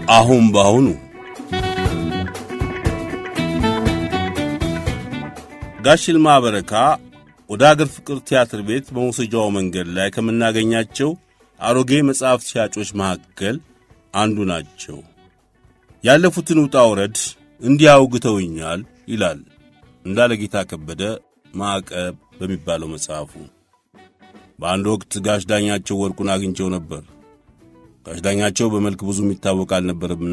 አሁን በአሁኑ ጋሽ ይልማ በረካ ወደ አገር ፍቅር ቲያትር ቤት በመውሰጃው መንገድ ላይ ከምናገኛቸው አሮጌ መጽሐፍ ሻጮች መካከል አንዱ ናቸው። ያለፉትን ውጣ ውረድ እንዲህ አውግተውኛል ይላል እንዳለ ጌታ ከበደ ማዕቀብ በሚባለው መጽሐፉ። በአንድ ወቅት ጋሽ ዳኛቸው ወርቁን አግኝቸው ነበር። ጋሽ ዳኛቸው በመልክ ብዙ የሚታወቅ አልነበርምና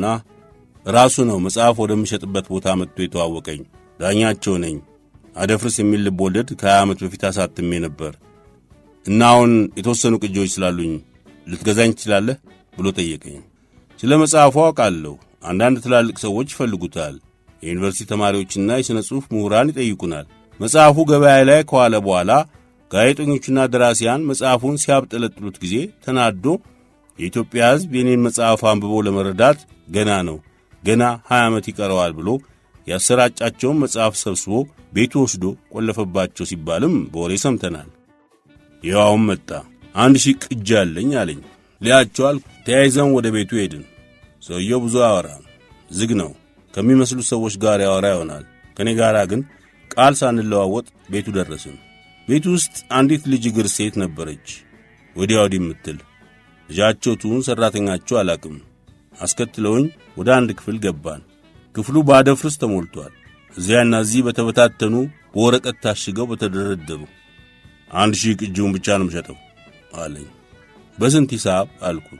ራሱ ነው መጽሐፍ ወደሚሸጥበት ቦታ መጥቶ የተዋወቀኝ። ዳኛቸው ነኝ አደፍርስ የሚል ልብ ወለድ ከሀያ ዓመት በፊት አሳትሜ ነበር እና አሁን የተወሰኑ ቅጂዎች ስላሉኝ ልትገዛኝ ትችላለህ ብሎ ጠየቀኝ። ስለ መጽሐፉ አውቃለሁ። አንዳንድ ትላልቅ ሰዎች ይፈልጉታል። የዩኒቨርሲቲ ተማሪዎችና የሥነ ጽሑፍ ምሁራን ይጠይቁናል። መጽሐፉ ገበያ ላይ ከዋለ በኋላ ጋዜጠኞቹና ደራሲያን መጽሐፉን ሲያብጠለጥሉት ጊዜ ተናዶ የኢትዮጵያ ሕዝብ የኔን መጽሐፍ አንብቦ ለመረዳት ገና ነው፣ ገና ሀያ ዓመት ይቀረዋል ብሎ ያሰራጫቸውን መጽሐፍ ሰብስቦ ቤቱ ወስዶ ቆለፈባቸው ሲባልም በወሬ ሰምተናል። ይኸውም መጣ። አንድ ሺህ ቅጂ አለኝ አለኝ። ሊያቸዋል ተያይዘን ወደ ቤቱ ሄድን። ሰውየው ብዙ አያወራም፣ ዝግ ነው። ከሚመስሉት ሰዎች ጋር ያወራ ይሆናል። ከእኔ ጋር ግን ቃል ሳንለዋወጥ ቤቱ ደረስን። ቤቱ ውስጥ አንዲት ልጅ እግር ሴት ነበረች፣ ወዲያ ወዲህ የምትል ልጃቸው ትሁን ሠራተኛቸው አላቅም። አስከትለውኝ ወደ አንድ ክፍል ገባን። ክፍሉ በአደፍርስ ተሞልቷል። እዚያና እዚህ በተበታተኑ በወረቀት ታሽገው በተደረደሩ አንድ ሺህ ቅጂውን ብቻ ነው የምሸጠው አለኝ። በስንት ሂሳብ አልኩት።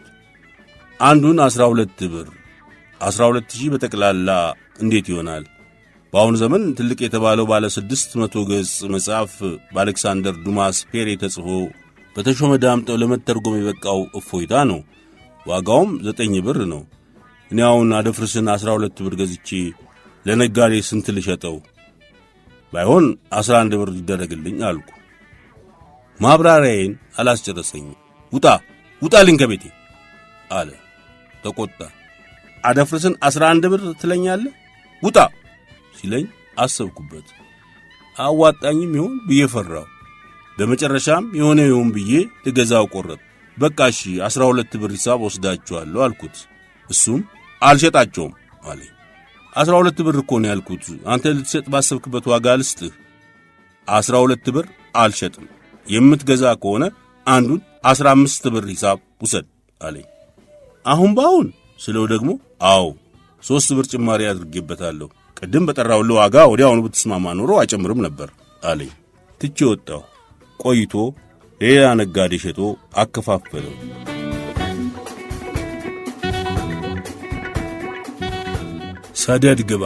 አንዱን አስራ ሁለት ብር። አስራ ሁለት ሺህ በጠቅላላ እንዴት ይሆናል? በአሁኑ ዘመን ትልቅ የተባለው ባለ ስድስት መቶ ገጽ መጽሐፍ በአሌክሳንደር ዱማስ ፔሬ ተጽፎ በተሾመ ዳምጠው ለመተርጎም የበቃው እፎይታ ነው። ዋጋውም ዘጠኝ ብር ነው። እኔ አሁን አደፍርስን አስራ ሁለት ብር ገዝቼ ለነጋዴ ስንት ልሸጠው? ባይሆን አስራ አንድ ብር ይደረግልኝ አልኩ። ማብራሪያዬን አላስጨረሰኝም። ውጣ ውጣልኝ ከቤቴ አለ። ተቆጣ። አደፍርስን አስራ አንድ ብር ትለኛለህ? ውጣ ሲለኝ አሰብኩበት። አዋጣኝም ይሆን ብዬ ፈራው። በመጨረሻም የሆነ ይሁን ብዬ ልገዛው ቆረጥ። በቃ እሺ አስራ ሁለት ብር ሂሳብ ወስዳችኋለሁ አልኩት። እሱም አልሸጣቸውም አለኝ። አስራ ሁለት ብር እኮ ነው ያልኩት። አንተ ልትሸጥ ባሰብክበት ዋጋ ልስጥህ። አስራ ሁለት ብር አልሸጥም። የምትገዛ ከሆነ አንዱን አስራ አምስት ብር ሂሳብ ውሰድ አለኝ። አሁን በአሁን ስለው ደግሞ አዎ ሦስት ብር ጭማሪ አድርጌበታለሁ። ቅድም በጠራውልህ ዋጋ ወዲያውኑ ብትስማማ ኖሮ አይጨምርም ነበር አለኝ። ትቼ ወጣሁ። ቆይቶ ሌላ ነጋዴ ሸጦ አከፋፈለው። ሰደድ ግባ።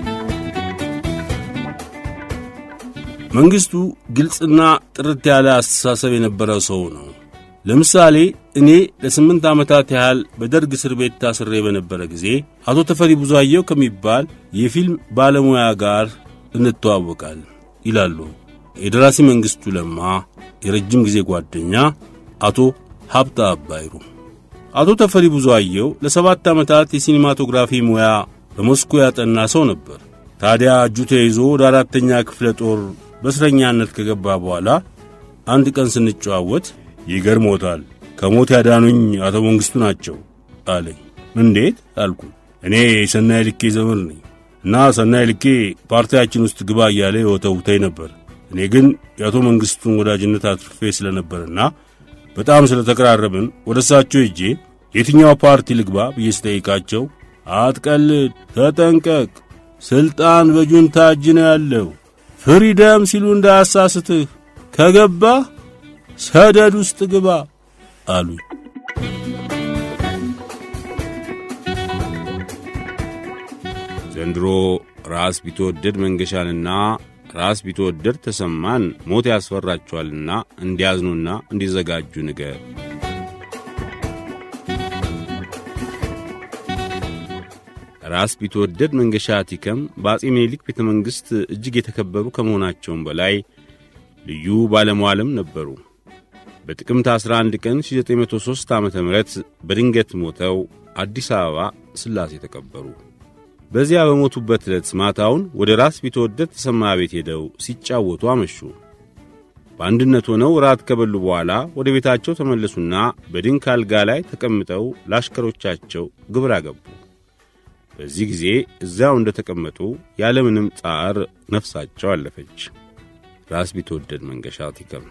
መንግሥቱ ግልጽና ጥርት ያለ አስተሳሰብ የነበረው ሰው ነው። ለምሳሌ እኔ ለስምንት ዓመታት ያህል በደርግ እስር ቤት ታስሬ በነበረ ጊዜ አቶ ተፈሪ ብዙአየው ከሚባል የፊልም ባለሙያ ጋር እንተዋወቃል ይላሉ የደራሲ መንግሥቱ ለማ የረጅም ጊዜ ጓደኛ አቶ ሀብታ አባይሩ። አቶ ተፈሪ ብዙአየው ለሰባት ዓመታት የሲኒማቶግራፊ ሙያ በሞስኮ ያጠና ሰው ነበር። ታዲያ እጁ ተይዞ ወደ አራተኛ ክፍለ ጦር በእስረኛነት ከገባ በኋላ አንድ ቀን ስንጨዋወት ይገርሞታል፣ ከሞት ያዳኑኝ አቶ መንግሥቱ ናቸው አለኝ። እንዴት አልኩ። እኔ ሰናይ ልኬ ዘመድ ነኝ እና ሰናይ ልኬ ፓርቲያችን ውስጥ ግባ እያለ የወተውተኝ ነበር። እኔ ግን የአቶ መንግሥቱን ወዳጅነት አትርፌ ስለነበርና በጣም ስለተቀራረብን ወደ እሳቸው ሄጄ የትኛው ፓርቲ ልግባ ብዬ ስጠይቃቸው አትቀልድ፣ ተጠንቀቅ፣ ሥልጣን በጁንታ እጅ ነው ያለው፣ ፍሪደም ሲሉ እንዳያሳስትህ፣ ከገባህ ሰደድ ውስጥ ግባ አሉኝ። ዘንድሮ ራስ ቢትወደድ መንገሻንና ራስ ቢትወደድ ተሰማን ሞት ያስፈራቸዋልና እንዲያዝኑና እንዲዘጋጁ ንገር። ራስ ቢትወደድ መንገሻ ቲከም በአጼ ምኒልክ ቤተ መንግሥት እጅግ የተከበሩ ከመሆናቸውም በላይ ልዩ ባለመዋልም ነበሩ። በጥቅምት 11 ቀን 1903 ዓ ም በድንገት ሞተው አዲስ አበባ ሥላሴ ተቀበሩ። በዚያ በሞቱበት ዕለት ማታውን ወደ ራስ ቢትወደድ ተሰማ ቤት ሄደው ሲጫወቱ አመሹ። በአንድነት ሆነው ራት ከበሉ በኋላ ወደ ቤታቸው ተመለሱና በድንክ አልጋ ላይ ተቀምጠው ለአሽከሮቻቸው ግብር አገቡ። በዚህ ጊዜ እዚያው እንደ ተቀመጡ ያለምንም ጣር ነፍሳቸው አለፈች። ራስ ቢትወደድ መንገሻ ቲከም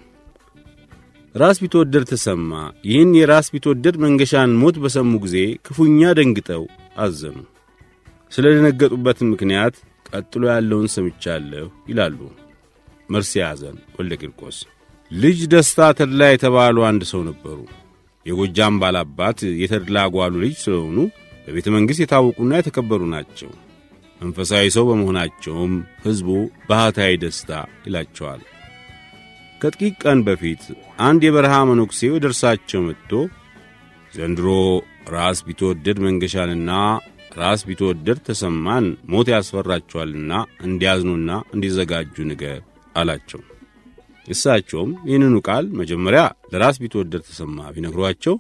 ራስ ቢትወደድ ተሰማ ይህን የራስ ቢትወደድ መንገሻን ሞት በሰሙ ጊዜ ክፉኛ ደንግጠው አዘኑ። ስለ ደነገጡበትም ምክንያት ቀጥሎ ያለውን ሰምቻለሁ ይላሉ መርሴ ያዘን ወልደ ቂርቆስ። ልጅ ደስታ ተድላ የተባሉ አንድ ሰው ነበሩ። የጎጃም ባላባት የተድላ ጓሉ ልጅ ስለሆኑ በቤተ መንግሥት የታወቁና የተከበሩ ናቸው። መንፈሳዊ ሰው በመሆናቸውም ሕዝቡ ባህታዊ ደስታ ይላቸዋል። ከጥቂት ቀን በፊት አንድ የበረሃ መነኩሴ ወደ እርሳቸው መጥቶ ዘንድሮ ራስ ቢትወደድ መንገሻንና ራስ ቢትወደድ ተሰማን ሞት ያስፈራቸዋልና እንዲያዝኑና እንዲዘጋጁ ንገር አላቸው። እሳቸውም ይህንኑ ቃል መጀመሪያ ለራስ ቢትወደድ ተሰማ ቢነግሯቸው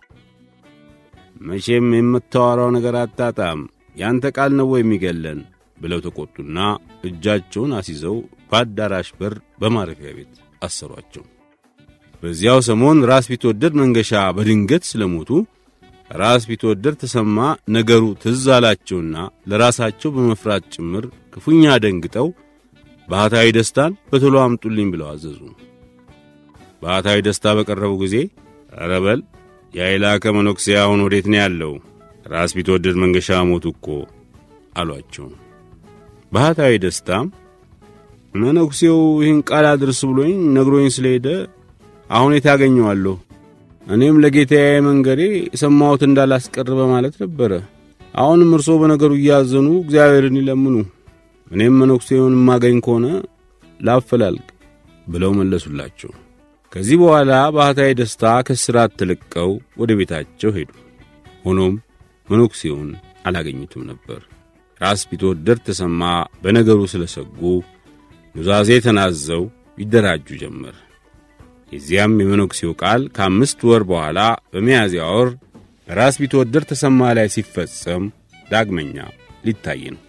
መቼም የምታወራው ነገር አታጣም፣ ያንተ ቃል ነው የሚገለን ብለው ተቆጡና እጃቸውን አስይዘው በአዳራሽ በር በማረፊያ ቤት አሰሯቸው። በዚያው ሰሞን ራስ ቢትወደድ መንገሻ በድንገት ስለሞቱ ራስ ቢትወደድ ተሰማ ነገሩ ትዝ አላቸውና ለራሳቸው በመፍራት ጭምር ክፉኛ ደንግጠው ባህታዊ ደስታን በቶሎ አምጡልኝ ብለው አዘዙ። ባህታዊ ደስታ በቀረቡ ጊዜ ኧረ በል የአይላከ መነኩሴ አሁን ወዴት ነው ያለው? ራስ ቢትወደድ መንገሻ ሞቱ እኮ አሏቸው። ባህታዊ ደስታም መነኩሴው ይህን ቃል አድርስ ብሎኝ ነግሮኝ ስለሄደ አሁን የት ያገኘዋለሁ? እኔም ለጌታዬ መንገዴ የሰማሁት እንዳላስቀር በማለት ነበረ። አሁንም እርሶ በነገሩ እያዘኑ እግዚአብሔርን ይለምኑ፣ እኔም መነኩሴውን የማገኝ ከሆነ ላፈላልቅ ብለው መለሱላቸው። ከዚህ በኋላ ባህታዊ ደስታ ከስራት ተለቀው ወደ ቤታቸው ሄዱ። ሆኖም መነኩሴውን አላገኙትም ነበር። ራስ ቢትወደድ ተሰማ በነገሩ ስለሰጉ ኑዛዜ ተናዘው ይደራጁ ጀመር። የዚያም የመነኩሴው ቃል ከአምስት ወር በኋላ በሚያዝያ ወር በራስ ቢትወደድ ተሰማ ላይ ሲፈጸም ዳግመኛ ሊታይ ነው።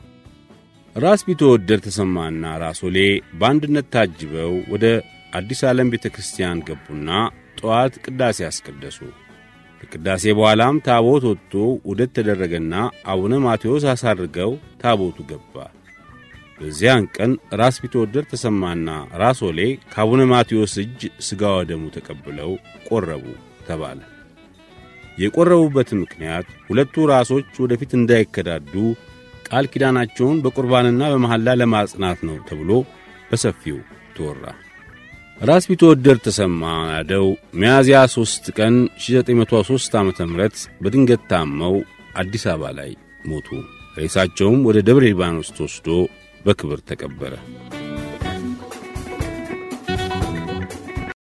ራስ ቢትወደድ ተሰማና ራሶሌ በአንድነት ታጅበው ወደ አዲስ ዓለም ቤተ ክርስቲያን ገቡና ጠዋት ቅዳሴ አስቀደሱ። ከቅዳሴ በኋላም ታቦት ወጥቶ ውደት ተደረገና አቡነ ማቴዎስ አሳርገው ታቦቱ ገባ። በዚያን ቀን ራስ ቢትወደድ ተሰማና ራሶሌ ከአቡነ ማቴዎስ እጅ ሥጋ ወደሙ ተቀብለው ቆረቡ ተባለ። የቆረቡበት ምክንያት ሁለቱ ራሶች ወደፊት እንዳይከዳዱ ቃል ኪዳናቸውን በቁርባንና በመሐላ ለማጽናት ነው ተብሎ በሰፊው ተወራ። ራስ ቢትወደድ ተሰማ ናደው ሚያዝያ 3 ቀን 1903 ዓ ም በድንገት ታመው አዲስ አበባ ላይ ሞቱ። ሬሳቸውም ወደ ደብረ ሊባኖስ ተወስዶ በክብር ተቀበረ።